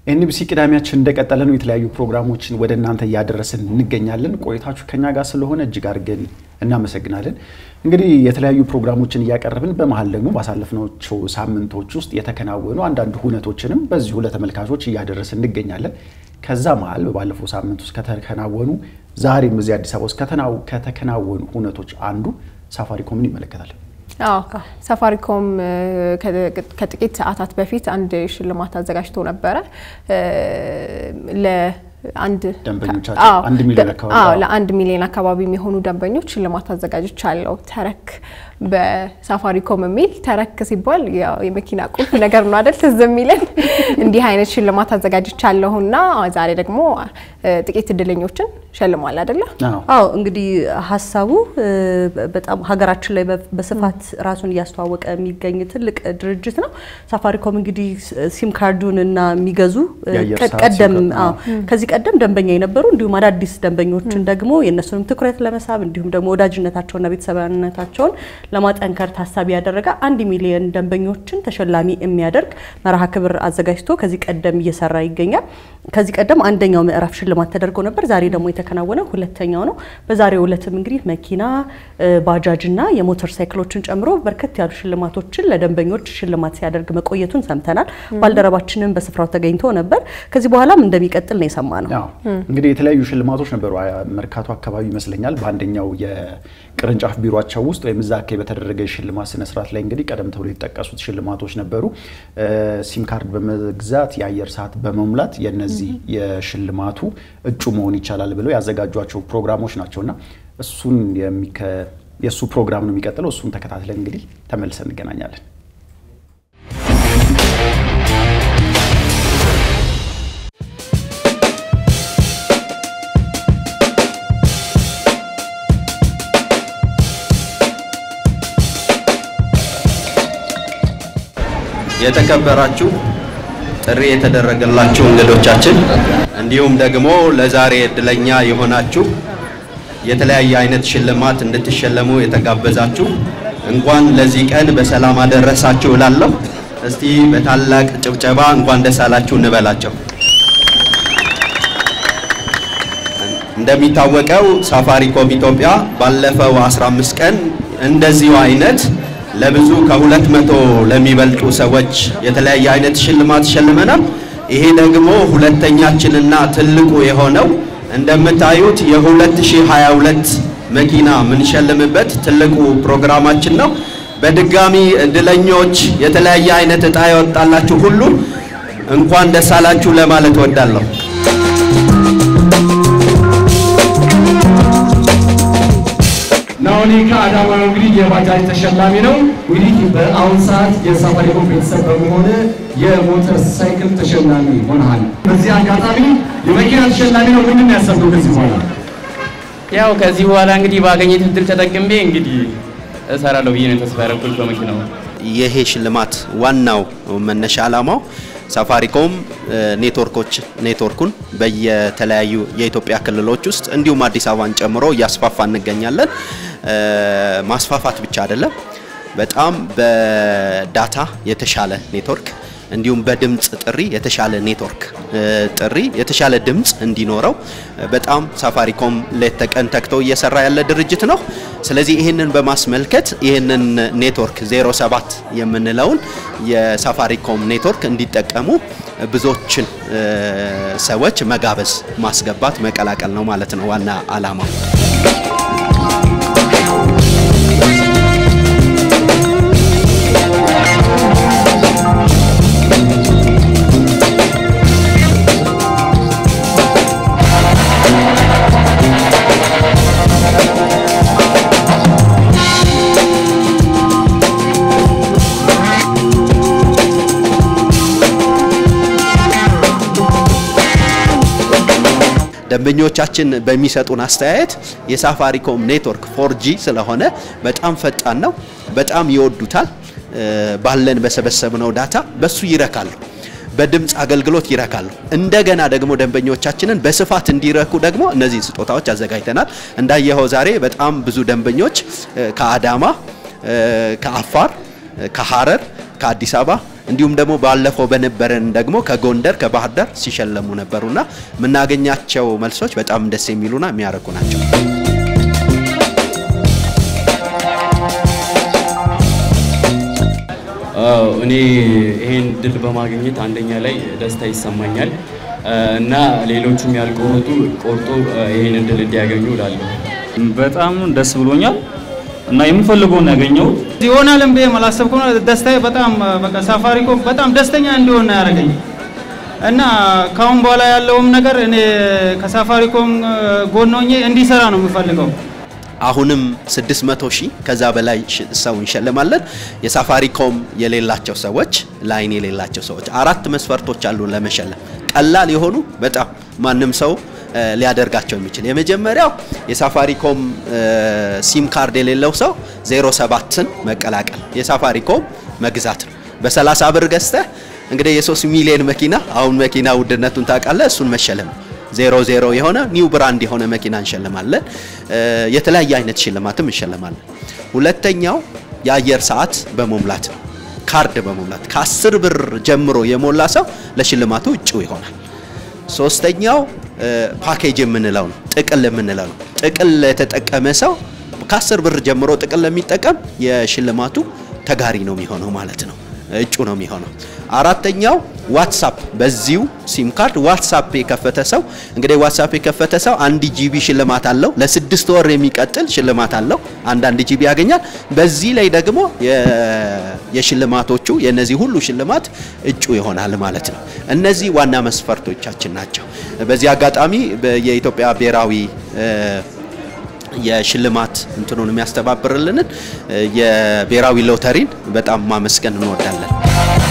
ኤንቢሲ ቅዳሜያችን እንደቀጠለ ነው። የተለያዩ ፕሮግራሞችን ወደ እናንተ እያደረስን እንገኛለን። ቆይታችሁ ከኛ ጋር ስለሆነ እጅግ አድርገን እናመሰግናለን። እንግዲህ የተለያዩ ፕሮግራሞችን እያቀረብን በመሀል ደግሞ ባሳለፍናቸው ሳምንቶች ውስጥ የተከናወኑ አንዳንድ ሁነቶችንም በዚሁ ለተመልካቾች እያደረስን እንገኛለን። ከዛ መሀል ባለፈው ሳምንት ውስጥ ከተከናወኑ ዛሬም እዚህ አዲስ አበባ ውስጥ ከተከናወኑ ሁነቶች አንዱ ሳፋሪኮምን ይመለከታል። አዎ ሳፋሪኮም ከጥቂት ሰዓታት በፊት አንድ ሽልማት አዘጋጅቶ ነበረ ለአንድ ደንበኞቻቸው አንድ ሚሊዮን አካባቢ ለአንድ ሚሊዮን አካባቢ የሚሆኑ ደንበኞች ሽልማት አዘጋጆች አለው። ተረክ በሳፋሪኮም የሚል ተረክ ሲባል የመኪና ቁልፍ ነገር ነው አይደል? ትዝ የሚለን እንዲህ አይነት ሽልማት አዘጋጅቻለሁና ዛሬ ደግሞ ጥቂት እድለኞችን ሸልሟል አይደለ? አዎ እንግዲህ ሀሳቡ በጣም ሀገራችን ላይ በስፋት ራሱን እያስተዋወቀ የሚገኝ ትልቅ ድርጅት ነው። ሳፋሪኮም እንግዲህ ሲም ካርዱን እና የሚገዙ ቀደም ከዚህ ቀደም ደንበኛ የነበሩ እንዲሁም አዳዲስ ደንበኞችን ደግሞ የእነሱንም ትኩረት ለመሳብ እንዲሁም ደግሞ ወዳጅነታቸውና ቤተሰባዊነታቸውን ለማጠንከር ታሳቢ ያደረገ አንድ ሚሊዮን ደንበኞችን ተሸላሚ የሚያደርግ መርሃ ክብር አዘጋጅቶ ከዚህ ቀደም እየሰራ ይገኛል። ከዚህ ቀደም አንደኛው ምዕራፍ ሽልማት ተደርጎ ነበር። ዛሬ ደግሞ የተከናወነው ሁለተኛው ነው። በዛሬው ዕለትም እንግዲህ መኪና፣ ባጃጅና የሞተር ሳይክሎችን ጨምሮ በርከት ያሉ ሽልማቶችን ለደንበኞች ሽልማት ሲያደርግ መቆየቱን ሰምተናል። ባልደረባችንም በስፍራው ተገኝቶ ነበር። ከዚህ በኋላም እንደሚቀጥል ነው የሰማ ነው። እንግዲህ የተለያዩ ሽልማቶች ነበሩ። መርካቶ አካባቢ ይመስለኛል በአንደኛው የቅርንጫፍ ቢሮቸው ውስጥ ወይም እዛ አካባቢ በተደረገ የሽልማት ስነስርዓት ላይ እንግዲህ ቀደም ተብሎ የተጠቀሱት ሽልማቶች ነበሩ። ሲም ካርድ በመግዛት የአየር ሰዓት በመሙላት የነዚህ የሽልማቱ እጩ መሆን ይቻላል ብለው ያዘጋጇቸው ፕሮግራሞች ናቸውና እሱን የእሱ ፕሮግራም ነው የሚቀጥለው። እሱን ተከታትለን እንግዲህ ተመልሰን እንገናኛለን። የተከበራችሁ ጥሪ የተደረገላችሁ እንግዶቻችን እንዲሁም ደግሞ ለዛሬ እድለኛ የሆናችሁ የተለያየ አይነት ሽልማት እንድትሸለሙ የተጋበዛችሁ እንኳን ለዚህ ቀን በሰላም አደረሳችሁ እላለሁ። እስቲ በታላቅ ጭብጨባ እንኳን ደስ አላችሁ እንበላቸው። እንደሚታወቀው ሳፋሪኮም ኢትዮጵያ ባለፈው 15 ቀን እንደዚሁ አይነት ለብዙ ከሁለት መቶ ለሚበልጡ ሰዎች የተለያየ አይነት ሽልማት ሸልመናል። ይሄ ደግሞ ሁለተኛችንና ትልቁ የሆነው እንደምታዩት የ2022 መኪና የምንሸልምበት ትልቁ ፕሮግራማችን ነው። በድጋሚ እድለኞች የተለያየ አይነት እጣ የወጣላችሁ ሁሉ እንኳን ደስ አላችሁ ለማለት እወዳለሁ። ናኦኒ ከአዳማ ነው እንግዲህ የባጃጅ ተሸላሚ ነው። እንግዲህ በአሁን ሰዓት የሳፋሪኮም ቤተሰብ በመሆን የሞተር ሳይክል ተሸላሚ ሆነሃል። በዚህ አጋጣሚ የመኪና ተሸላሚ ነው። ምንድን ነው ያሰብነው ከዚህ በኋላ? ያው ከዚህ በኋላ እንግዲህ ባገኘት እድል ተጠቅሜ እንግዲህ እሰራለሁ ብዬ ነው ተስፋ ያደረኩት በመኪናው። ይሄ ሽልማት ዋናው መነሻ ዓላማው ሳፋሪኮም ኔትወርኮች ኔትወርኩን በየተለያዩ የኢትዮጵያ ክልሎች ውስጥ እንዲሁም አዲስ አበባን ጨምሮ እያስፋፋ እንገኛለን። ማስፋፋት ብቻ አይደለም፣ በጣም በዳታ የተሻለ ኔትወርክ እንዲሁም በድምፅ ጥሪ የተሻለ ኔትወርክ ጥሪ የተሻለ ድምፅ እንዲኖረው በጣም ሳፋሪኮም ሌት ተቀን ተግቶ እየሰራ ያለ ድርጅት ነው። ስለዚህ ይህንን በማስመልከት ይህንን ኔትወርክ 07 የምንለውን የሳፋሪኮም ኔትወርክ እንዲጠቀሙ ብዙዎችን ሰዎች መጋበዝ፣ ማስገባት፣ መቀላቀል ነው ማለት ነው ዋና ዓላማው። ደንበኞቻችን በሚሰጡን አስተያየት የሳፋሪኮም ኔትወርክ ፎርጂ ስለሆነ በጣም ፈጣን ነው፣ በጣም ይወዱታል። ባለን በሰበሰብነው ዳታ በሱ ይረካሉ። በድምፅ አገልግሎት ይረካሉ። እንደገና ደግሞ ደንበኞቻችንን በስፋት እንዲረኩ ደግሞ እነዚህን ስጦታዎች አዘጋጅተናል። እንዳየኸው ዛሬ በጣም ብዙ ደንበኞች ከአዳማ፣ ከአፋር፣ ከሐረር፣ ከአዲስ አበባ እንዲሁም ደግሞ ባለፈው በነበረን ደግሞ ከጎንደር ከባህር ዳር ሲሸለሙ ነበሩና የምናገኛቸው መልሶች በጣም ደስ የሚሉና የሚያረኩ ናቸው። እኔ ይሄን ድል በማግኘት አንደኛ ላይ ደስታ ይሰማኛል እና ሌሎቹም ያልቆረጡ ቆርጦ ይሄን ድል እንዲያገኙ እላለሁ። በጣም ደስ ብሎኛል እና የምፈልገውን ያገኘሁት ይሆናልም ብዬ አላሰብኩም። ደስታዬ በጣም በቃ ሳፋሪኮም በጣም ደስተኛ እንዲሆን ነው ያደረገኝ እና ካሁን በኋላ ያለውም ነገር እኔ ከሳፋሪኮም ጎን ሆኜ እንዲሰራ ነው የምፈልገው። አሁንም 600 ሺህ ከዛ በላይ ሰው እንሸልማለን። የሳፋሪኮም የሌላቸው ሰዎች፣ ላይን የሌላቸው ሰዎች አራት መስፈርቶች አሉ ለመሸለም ቀላል የሆኑ በጣም ማንም ሰው ሊያደርጋቸው የሚችል የመጀመሪያው የሳፋሪኮም ሲም ካርድ የሌለው ሰው 07ን መቀላቀል የሳፋሪኮም መግዛት ነው። በ30 ብር ገዝተህ እንግዲህ የ3 ሚሊዮን መኪና አሁን መኪና ውድነቱን ታውቃለህ፣ እሱን መሸለም ነው። ዜሮ ዜሮ የሆነ ኒው ብራንድ የሆነ መኪና እንሸልማለን። የተለያየ አይነት ሽልማትም እንሸልማለን። ሁለተኛው የአየር ሰዓት በመሙላት ነው። ካርድ በመሙላት ከ10 ብር ጀምሮ የሞላ ሰው ለሽልማቱ እጩ ይሆናል። ሶስተኛው ፓኬጅ የምንለው ነው፣ ጥቅል የምንለው ነው። ጥቅል የተጠቀመ ሰው ከ10 ብር ጀምሮ ጥቅል ለሚጠቀም የሽልማቱ ተጋሪ ነው የሚሆነው ማለት ነው፣ እጩ ነው የሚሆነው። አራተኛው ዋትሳፕ በዚሁ ሲም ካርድ ዋትሳፕ የከፈተ ሰው እንግዲህ ዋትሳፕ የከፈተ ሰው አንድ ጂቢ ሽልማት አለው። ለስድስት ወር የሚቀጥል ሽልማት አለው። አንዳንድ ጂቢ ያገኛል። በዚህ ላይ ደግሞ የሽልማቶቹ የነዚህ ሁሉ ሽልማት እጩ ይሆናል ማለት ነው። እነዚህ ዋና መስፈርቶቻችን ናቸው። በዚህ አጋጣሚ የኢትዮጵያ ብሔራዊ የሽልማት እንትኑን የሚያስተባብርልንን የብሔራዊ ሎተሪን በጣም ማመስገን እንወዳለን።